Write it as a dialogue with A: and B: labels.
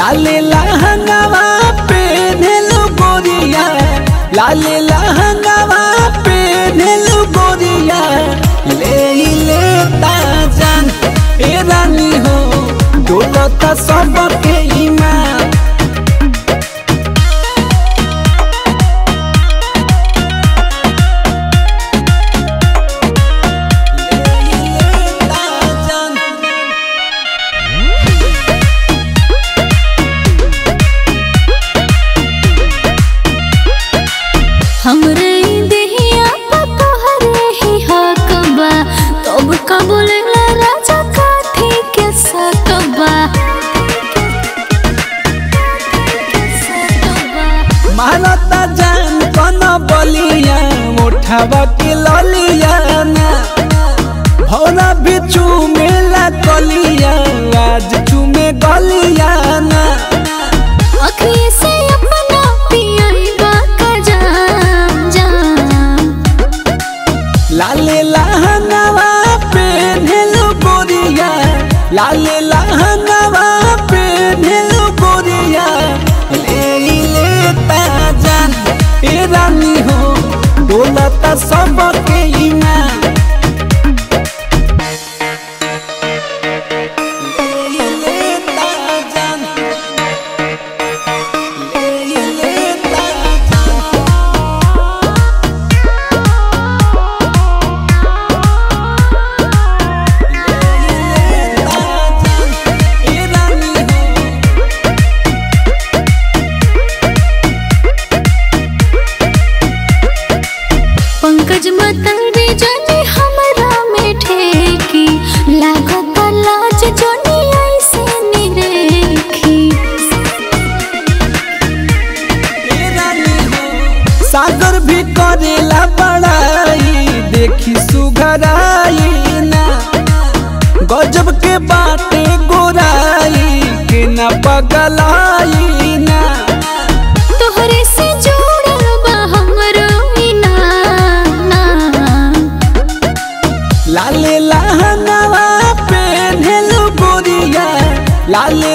A: लाले लहंगावा पेन्हलु गोरिया लाले लहंगावा पेन्हलु गोरिया ले ले ताजन ए रानी हो डोलता सबके ईमान ले ले ताजन
B: हमरे ई देहिया पा तोहरे ही हक बा तब का बोलेला राजा काठी के सकबा
A: मारता जान कन बलिया उठावा के ललिया ना भौरा भी चूमेला कलिया आज चूमे गलिया ना
B: अखिए से अपना पियाई बा का जाम जाम
A: लाले लहंगावा पेन्हलु गोरिया लाले लहंगावा पेन्हलु गोरिया ले ले ताजन ए रानी हो डोलता सबके ईमान ले ले ताजन ले ले ताजन
B: पंकज मतरी जनी हमरा में ठेकी लागत लाज जनी ऐसे निरेखी
A: सागर भी करेला बड़ाई देखी सुघराई ना गजब के बाटे गोराई के ना पगलाई ना
B: तोहरे से जोड़ल बा हमरो ई नाम
A: लाले लहंगावा पेन्हलु गोरिया लाले